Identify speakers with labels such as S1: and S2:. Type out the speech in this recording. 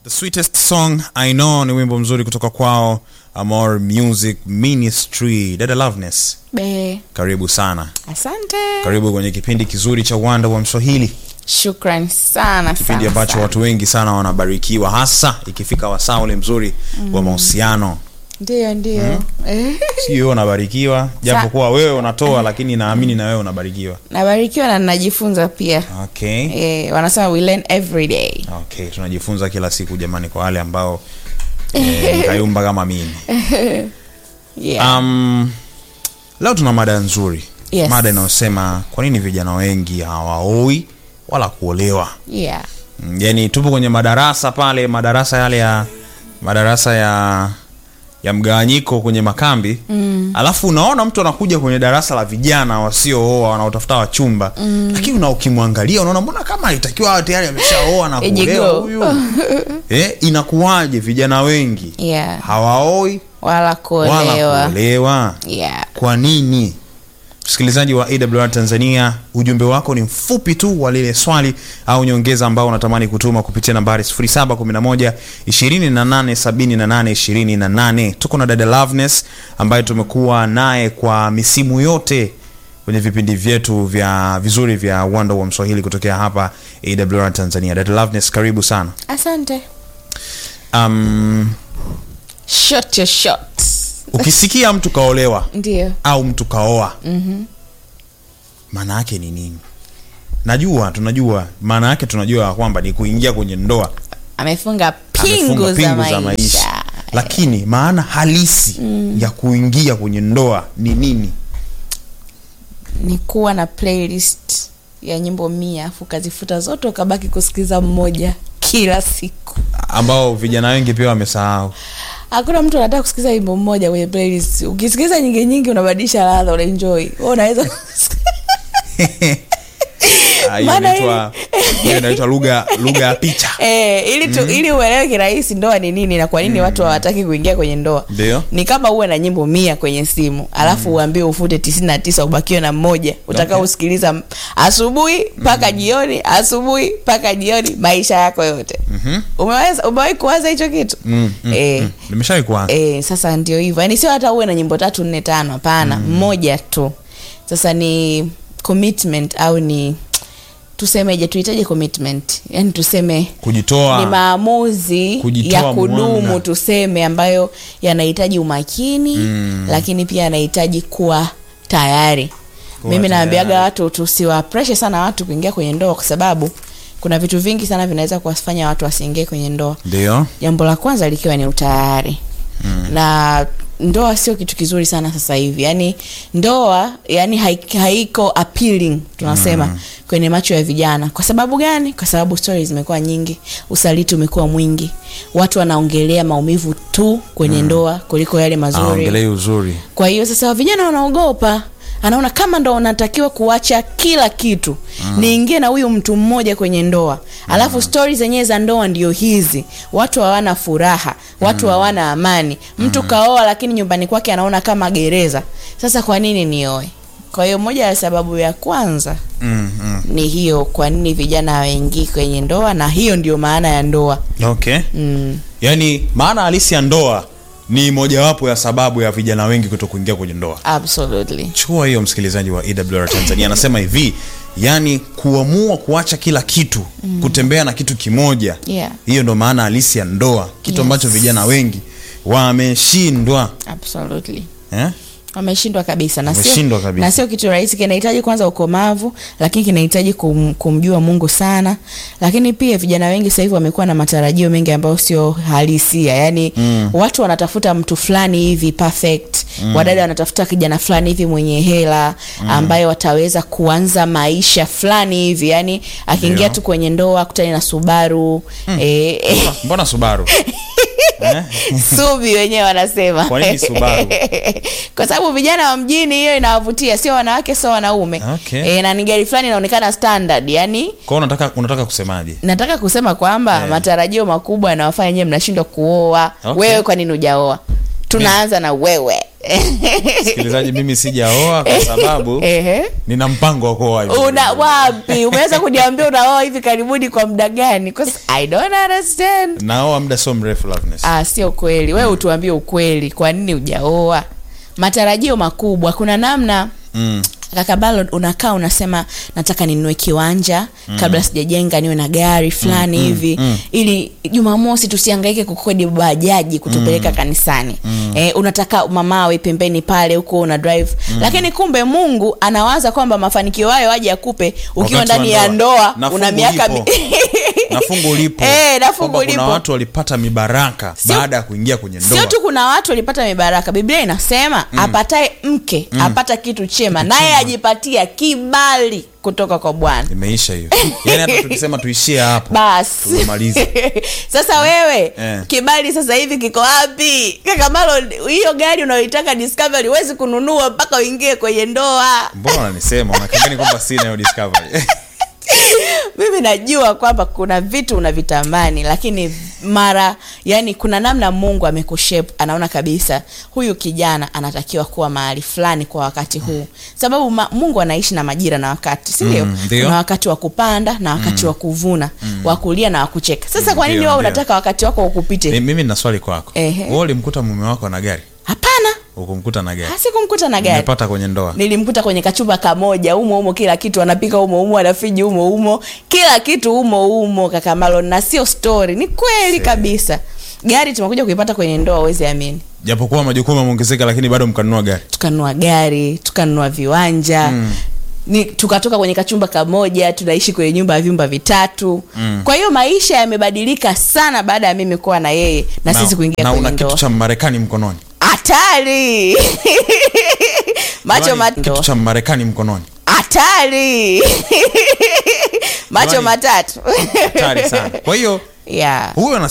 S1: The sweetest song I know ni wimbo mzuri kutoka kwao Amor Music Ministry. Dada Loveness,
S2: Be,
S1: karibu sana,
S2: asante.
S1: karibu kwenye kipindi kizuri cha uwanda wa Mswahili,
S2: Shukran sana
S1: kipindi
S2: sana,
S1: ambacho
S2: sana.
S1: watu wengi sana wanabarikiwa, hasa ikifika wasaa ule mzuri wa mahusiano.
S2: Ndio, ndio. Eh,
S1: Si wewe unabarikiwa, japo kuwa wewe unatoa, lakini naamini na wewe unabarikiwa.
S2: nabarikiwa na ninajifunza pia.
S1: Okay.
S2: Eh, wanasema we learn every day.
S1: Okay, tunajifunza kila siku jamani, kwa wale ambao eh, mkayumba kama mimi.
S2: Yeah.
S1: Um, leo tuna mada nzuri
S2: Yes.
S1: mada inayosema kwa nini vijana wengi hawaoi wala kuolewa.
S2: yeah.
S1: Mm, Yani tupo kwenye madarasa pale, madarasa yale ya madarasa ya ya mgawanyiko kwenye makambi mm. Alafu unaona mtu anakuja kwenye darasa la vijana wasiooa wanaotafuta wachumba mm. Lakini una ukimwangalia unaona mbona kama alitakiwa awe tayari ameshaoa na
S2: Ejigo.
S1: kuolewa huyu eh, inakuwaje vijana wengi
S2: Yeah.
S1: hawaoi
S2: Wala
S1: wala
S2: kuolewa.
S1: kuolewa?
S2: Yeah.
S1: Kwa nini? Msikilizaji wa AWR Tanzania, ujumbe wako ni mfupi tu wa lile swali au nyongeza ambao unatamani kutuma kupitia nambari 0711 2878 28. Tuko na dada Loveness ambaye tumekuwa naye kwa misimu yote kwenye vipindi vyetu vya vizuri vya uwanda wa Mswahili kutokea hapa AWR Tanzania. Dada Loveness, karibu sana.
S2: Asante.
S1: Um,
S2: Shot your shot.
S1: ukisikia mtu kaolewa
S2: Ndio.
S1: au mtu kaoa maana yake ni nini najua tunajua maana yake tunajua kwamba ni kuingia kwenye ndoa
S2: Amefunga pingu,
S1: Amefunga
S2: za,
S1: pingu
S2: maisha.
S1: lakini maana halisi ya kuingia kwenye ndoa ni nini
S2: Ni kuwa na playlist ya nyimbo mia afu ukazifuta zote ukabaki kusikiza mmoja kila siku.
S1: ambao vijana wengi pia wamesahau
S2: hakuna mtu anataka kusikiza wimbo mmoja kwenye playlist ukisikiza nyingi nyingi unabadilisha ladha unaenjoy wewe unaweza
S1: Ah, hiyo
S2: Maana
S1: inaitwa hiyo inaitwa lugha lugha ya picha
S2: eh, ili tu, ili uelewe kirahisi ndoa ni nini na kwa nini watu hawataki kuingia kwenye ndoa
S1: Ndio.
S2: ni kama uwe na nyimbo mia kwenye simu alafu uambiwe ufute tisini na tisa ubakiwe na mmoja utakao
S1: Okay.
S2: usikiliza m- asubuhi mpaka jioni asubuhi mpaka jioni maisha yako yote umeweza umewahi kuwaza hicho kitu
S1: mm, mm,
S2: eh,
S1: mm. nimeshawahi kuanza
S2: E, sasa ndio hivyo yaani sio hata uwe na nyimbo tatu nne tano hapana mmoja tu sasa ni commitment au ni tusemeje tuhitaji commitment yaani tuseme
S1: kujitoa
S2: ni maamuzi
S1: Kujitoa
S2: ya kudumu
S1: mwanga.
S2: tuseme ambayo yanahitaji umakini
S1: Mm.
S2: lakini pia yanahitaji kuwa tayari
S1: Kuwa
S2: mimi naambiaga
S1: tayari.
S2: watu tusiwapreshe sana watu kuingia kwenye ndoa kwa sababu kuna vitu vingi sana vinaweza kuwafanya watu wasiingie kwenye ndoa
S1: ndio
S2: jambo la kwanza likiwa ni utayari mm. na ndoa sio kitu kizuri sana sasa hivi yaani ndoa yani haik- haiko appealing tunasema mm. kwenye macho ya vijana kwa sababu gani kwa sababu stories zimekuwa nyingi usaliti umekuwa mwingi watu wanaongelea maumivu tu kwenye mm. ndoa kuliko yale mazuri
S1: aongelei uzuri
S2: kwa hiyo sasa vijana wanaogopa anaona kama ndo unatakiwa kuacha kila kitu mm. niingie na huyu mtu mmoja kwenye ndoa alafu stori zenyewe za ndoa ndio hizi watu hawana furaha watu hawana amani mtu kaoa lakini nyumbani kwake anaona kama gereza sasa kwa nini nioe kwa hiyo moja ya sababu ya kwanza
S1: mm, mm.
S2: ni hiyo kwa nini vijana hawaingii kwenye ndoa na hiyo ndio maana ya ndoa
S1: okay
S2: mm.
S1: yaani maana halisi ya ndoa ni mojawapo ya sababu ya vijana wengi kuto kuingia kwenye ndoa
S2: absolutely
S1: chukua hiyo msikilizaji wa ewr tanzania anasema hivi yani kuamua kuacha kila kitu mm. kutembea na kitu kimoja
S2: Yeah.
S1: hiyo ndo maana halisi ya ndoa kitu
S2: Yes.
S1: ambacho vijana wengi wameshindwa
S2: absolutely
S1: eh?
S2: wameshindwa kabisa na sio
S1: Wameshindwa kabisa.
S2: na sio kitu rahisi kinahitaji kwanza ukomavu lakini kinahitaji kum, kumjua mungu sana lakini pia vijana wengi sasa hivi wamekuwa na matarajio mengi ambayo sio halisia yaani mm. watu wanatafuta mtu fulani hivi perfect mm. wadada wanatafuta kijana fulani hivi mwenye hela mm. ambaye wataweza kuanza maisha fulani hivi yaani akiingia
S1: Ndio.
S2: tu kwenye ndoa kutani na subaru mm. eh, eh,
S1: mbona subaru eh?
S2: subi wenyewe wanasema
S1: Kwa nini Subaru?
S2: kwa sababu vijana wa mjini hiyo inawavutia sio wanawake sio wanaume
S1: Okay.
S2: e, na ni gari fulani inaonekana standard yani
S1: kwao unataka unataka kusemaje
S2: nataka kusema kwamba
S1: Eh.
S2: matarajio makubwa yanawafanya nyewe mnashindwa kuoa
S1: Okay.
S2: wewe kwa nini ujaoa tunaanza na wewe
S1: msikilizaji mimi sijaoa kwa sababu
S2: Ehe.
S1: nina mpango wa kuoa hivi
S2: una wapi umeweza kuniambia unaoa hivi karibuni kwa muda gani 'Cause i don't understand
S1: naoa muda sio mrefu Loveness.
S2: ah, sio kweli wewe utuambie ukweli kwa nini ujaoa matarajio makubwa kuna namna
S1: mm.
S2: kaka balo unakaa unasema nataka ninunue kiwanja mm. kabla sijajenga niwe na gari fulani mm, hivi mm, ili jumamosi tusiangaike kukodi bajaji kutupeleka mm, kanisani mm. Eh, unataka mamawe pembeni pale huko una drive mm. lakini kumbe mungu anawaza kwamba mafanikio hayo aje akupe ukiwa
S1: Wakati wa
S2: ndani ya
S1: ndoa.
S2: ndoa
S1: Na
S2: una
S1: fungu
S2: miaka
S1: lipo.
S2: mi-
S1: na fungu lipo
S2: Eh, na fungu
S1: Kwamba kuna
S2: lipo.
S1: watu walipata mibaraka
S2: Sio-
S1: baada ya kuingia kwenye ndoa
S2: sio tu kuna watu walipata mibaraka biblia inasema mm. apataye mke mm. apata kitu chema naye ajipatia kibali kutoka kwa bwana
S1: imeisha hiyo yaani hata tukisema tuishie hapo
S2: basi
S1: tumemaliza
S2: sasa wewe
S1: Eh.
S2: kibali sasa hivi kiko wapi kaka malo hiyo gari unayoitaka discovery huwezi kununua mpaka uingie kwenye ndoa
S1: mbona unanisema unakangani kwamba sina hiyo discovery
S2: mimi najua kwamba kuna vitu unavitamani lakini mara yani kuna namna mungu amekushape anaona kabisa huyu kijana anatakiwa kuwa mahali fulani kwa wakati huu sababu ma, mungu anaishi na majira na wakati sindio
S1: Mm, ndio.
S2: kuna wakati wa kupanda na wakati wa kuvuna wa kulia na wa kucheka sasa kwa nini
S1: Ndio,
S2: wao
S1: ndio.
S2: unataka wakati wako ukupite
S1: Mi- mimi nina swali kwako
S2: Ehe.
S1: wewe ulimkuta mume wako na gari
S2: hapana
S1: ukumkuta na gari
S2: sikumkuta na gari
S1: umepata kwenye ndoa
S2: nilimkuta kwenye kachumba kamoja umo umo kila kitu anapika umo umo anafiji umo umo kila kitu umo umo kaka Malon na sio story ni kweli kabisa gari tumekuja kuipata kwenye ndoa uwezi amini
S1: japokuwa majukumu yameongezeka lakini bado mkanunua gari
S2: tukanunua gari tukanunua viwanja mm. ni tukatoka kwenye kachumba kamoja tunaishi kwenye nyumba ya vyumba vitatu mm. kwa hiyo maisha yamebadilika sana baada ya mimi kuwa na yeye na, sisi kuingia
S1: na
S2: kwenye
S1: una kitu
S2: ndoa
S1: cha marekani mkononi
S2: hatari macho
S1: Jamani,
S2: mat-
S1: kitu cha marekani mkononi
S2: hatari macho
S1: Jamani.
S2: matatu
S1: hatari sana kwa hiyo
S2: yeah.
S1: huyo